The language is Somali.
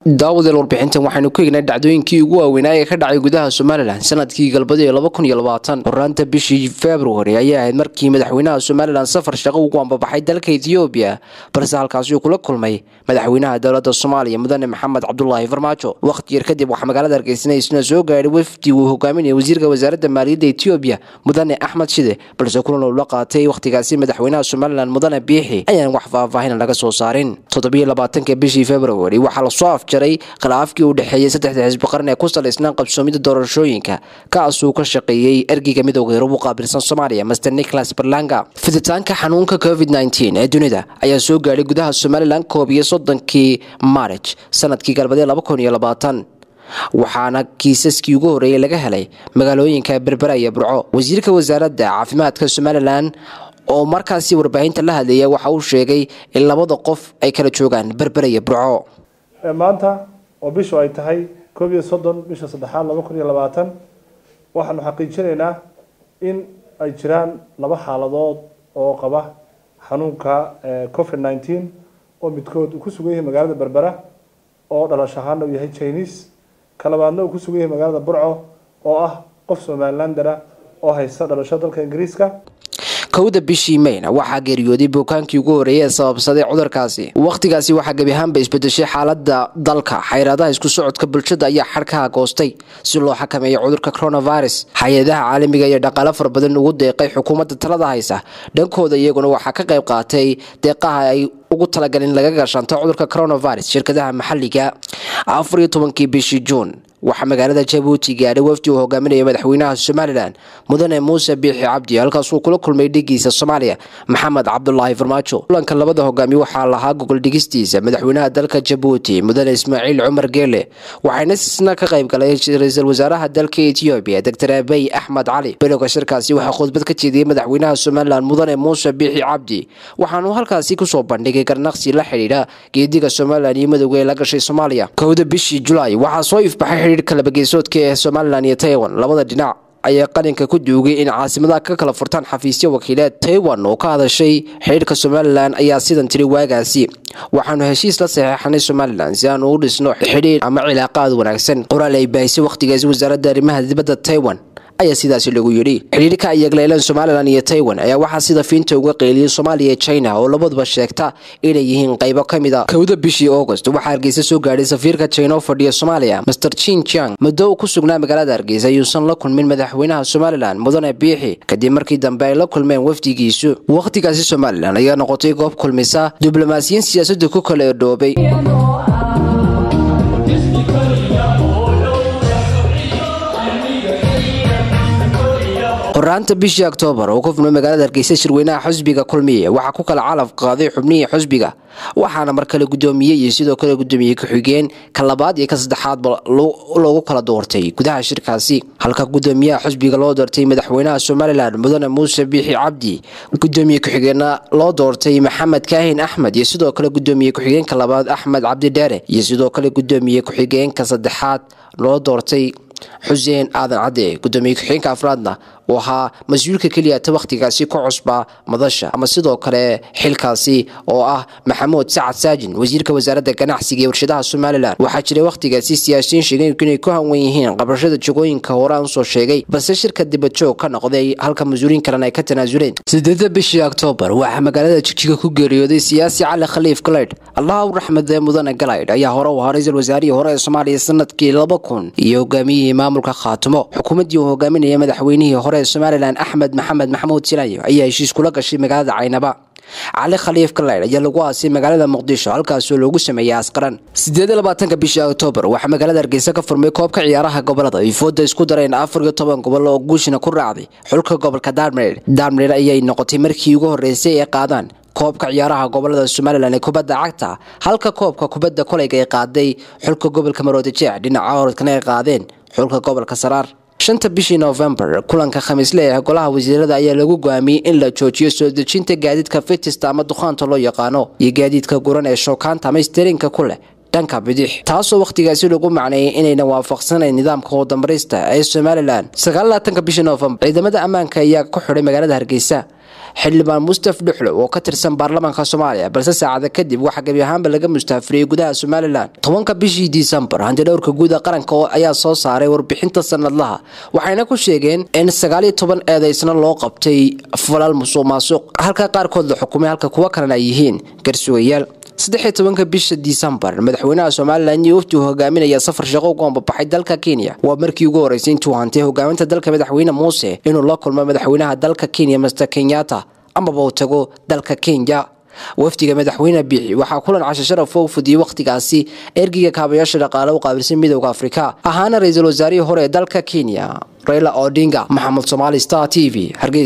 daawadeel warbixintan waxaynu ku egnay dhacdooyinkii ugu waaweynaa ee ka dhacay gudaha somalilan sanadkii galbadii horaanta bishii februari ayay ahayd markii madaxweynaha somalilan safar shaqo ugu ambabaxay dalka ethoobiya balse halkaasi uu kula kulmay madaxweynaha dowlada soomaaliya mudane maxamed cabdulaahi farmaajo wakhti yar kadib waxaa magaalada hargeysan isna soo gaadhay wafdi uu hogaaminaya wasiirka wasaaradda maaliyadda etoobiya mudane axmed shide balse kulan uu la qaatay wakhtigaasi madaxweynaha somalilan mudane biixi ayaan wax faahfaahin laga soo saarin toddobiyolabaatanka bishii februari waxaa lasoo afjaray khilaafkii u dhexeeyey saddexda xisbi qaran ee ku salaysnaan qabsoomida doorashooyinka kaasuu ka shaqeeyey ergeyga midowga yurub u qaabilsan soomaaliya master nicholas berlanga fiditaanka xanuunka covid nteen ee dunida ayaa soo gaadhay gudaha somalilan koob iyo soddonkii maarij sanadkii galbadee waxaana kiisaskii ugu horreeyey laga helay magaalooyinka berbera iyo burco wasiirka wasaaradda caafimaadka somalilan oo markaasi warbaahinta la hadlaya waxa uu sheegay in labada qof ay kala joogaan berbera iyo burco maanta oo bishu ay tahay koob iyo soddon bisha saddexaad laba kun iyo labaatan waxaanu xaqiijinaynaa in ay jiraan laba xaaladood oo qaba xanuunka covid nineteen oo midkood uu ku sugan yahay magaalada berbera oo dhalash ahaana uu yahay chinese ka labaadna uu ku sugan yahay magaalada burco oo ah qof somalilandera oo haysta dhalasho dalka ingiriiska kowda bishii mayna waxaa geeriyooday buukaankii ugu horreeyay ee sababsaday cudurkaasi wakhtigaasi waxaa gebi ahaanba isbedeshay xaalada dalka xayraadaha isku socodka bulshada ayaa xadhkaha goostay si loo xakameeyo cudurka coronavirus hay-adaha caalamiga iyo dhaqaalo fara badan ugu deeqay xukuumadda talada haysa dhankooda iyaguna waxaa ka qayb qaatay deeqaha ay ugu talagalin laga gashanto cudurka coronavirus shirkadaha maxaliga afar iyo tobankii bishii juun waxaa magaalada jabuuti gaadhay wafdi uu hogaaminaya madaxweynaha somalilan mudane muuse biixi cabdi halkaasuu kula kulmay dhigiisa soomaaliya maxamed cabdulaahi farmaajo kulanka labada hogaamiye waxaa lahaa gogol dhigistiisa madaxweynaha dalka jabuuti mudane ismaaciil cumar geele waxayna isna ka qayb galay ra-iisul wasaaraha dalka etoobiya doctor abey axmed cali bilowga shirkaasi waxaa khudbad ka jeediyey madaxweynaha somalilan mudane muuse biixi cabdi waxaanuu halkaasi kusoo bandhigay garnaqsi la xidhiidha geediga somalilan iyo madowga ee la gashay soomaaliya kowda bishii julaay waxaa soo ifbaxay xidhiidhka labageesoodka ee somalilan iyo taiwan labada dhinac ayaa qalinka ku duugay in caasimadaha ka kala furtaan xafiisyo wakiileed taiwan oo ka hadashay xidhiidhka somalilan ayaa sidan tiri waagaasi waxaanu heshiis la saxeexanay somalilan si aanu u dhisno xidhiidh ama cilaaqaad wanaagsan qoraal ay baahisay wakhtigaasi wasaaradda arrimaha dibadda taiwan ayaa sidaasi lagu yidhi xidhiidhka ay yagleeleen somalilan iyo taiwan ayaa waxaa sida fiinta uga qeyliyey soomaaliya iyo china oo labaduba sheegta inay yihiin qaybo ka mid a kowda bishii august waxaa hargeysa soo gaadhay safiirka china oo fadhiya soomaaliya master chin jiang muddo uu ku sugnaa magaalada hargeysa ayuusan la kulmin madaxweynaha somalilan mudane biixi kadib markii dambe ay la kulmeen wafdigiisu wakhtigaasi somalilan ayaa noqotay goob kulmisa diblomaasiyiin siyaasadda ku kala edhoobay horaanta bishii oktoobar oo ku furmay magaalada hargeysa shirweynaha xusbiga kulmiye waxaa ku kala calaf qaaday xubnihii xusbiga waxaana mar kale gudoomiyey iyo sidoo kale gudoomiyey ku-xigeen ka labaad iyo ka saddexaadba loogu kala doortay gudaha shirkaasi halka gudoomiyaha xusbiga loo doortay madaxweynaha somalilan mudane muuse biixi cabdi gudoomiye ku-xigeenna loo doortay maxamed kaahin axmed iyo sidoo kale gudoomiye ku-xigeenka labaad axmed cabdidheere iyo sidoo kale gudoomiye ku-xigeenka saddexaad loo doortay xuseen aadan cadde gudoomiye ku-xigeenka afraadna uu ahaa mas-uulka keliya ta wakhtigaasi ka cusba madasha ama sidoo kale xilkaasi oo ah maxamuud sacad saajin wasiirka wasaaradda ganacsiga iyo warshadaha somalilan waxaa jiray wakhtigaasi siyaasiyiin sheegeen inay ku hanwan yihiin qabashada jagooyinka hore aan usoo sheegay balse shirka dibajoog ka noqday halka mas-uuliin kalena ay ka tanaasuleen sideeda bishii oktoobar waxaa magaalada jigjiga ku geeriyooday siyaasi cali khaliif galaydh allah u raxmadee mudane galaydh ayaa hore u ahaa ra-iisul wasaarihii hore ee soomaaliya sanadkii laba kun iyo hogaamiyihii maamulka khaatimo xukuumaddii uu hogaaminaya madaxweynihii hore somalilan axmed maxamed maxamuud silayo ayaa heshiis kula gashay magaalada caynaba cali khaliif galaydh ayaa lagu aasay magaalada muqdisho halkaasoo loogu sameeyey asqaran sideed iyo labaatanka bishii oktoobar waxaa magaalada hargeysa ka furmay koobka ciyaaraha gobolada ay fooda isku dareen afar iyo toban gobol oo guushina ku raacday xulka gobolka darmir darmir ayay noqotay markii ugu horreysay ee qaadaan koobka ciyaaraha gobolada somalilan ee kubadda cagta halka koobka kubadda koleyga ay qaaday xulka gobolka maroodijeex dhinaca orodkana ay qaadeen xulka gobolka saraar shanta bishii novembar kulanka khamiisle ee golaha wasiirada ayaa lagu go'aamiyey in la joojiyo soo dejinta gaadiidka fitista ama dukhaanta loo yaqaano iyo gaadiidka guran ee shookaanta ama sterinka ku leh dhanka bidix taasoo wakhtigaasi lagu macneeyay inayna waafaqsanayn nidaamka wadamarista ee somalilan sagaalaatanka bishii noofembar ciidamada ammaanka ayaa ku xidhay magaalada hargeysa xildhibaan mustaf dhuxlo oo ka tirsan baarlamaanka soomaaliya balse saacada kadib waxaa gebi ahaanba laga mustaafiriyey gudaha somalilan tobanka bishii disembar hantidhowrka guuda qaranka ayaa soo saaray warbixinta sanadlaha waxayna ku sheegeen in sagaaliyo toban eedaysna loo qabtay falal musuq maasuq halka qaarkood la xukumay halka kuwo kalena ay yihiin garsugayaal saddexiyo tobanka bisha disembar madaxweynaha somalilan iyo wafdi uu hogaaminaya safar shaqo ugu ambabaxay dalka kenya waa markii ugu horeysay intuu hantay hogaaminta dalka madaxweyne muuse inuu la kulmo madaxweynaha dalka kenya master kenyatta amaba uu tago dalka kenya wafdiga madaxweyne biixi waxaa kulan casho sharaf u fudiyey wakhtigaasi ergiga kaabayaasha dhaqaale u qaabilsan midowda afrika ahaana ra-iisul wasaarihii hore ee dalka kenya raila odinga maxamed somaali star t v hargeysa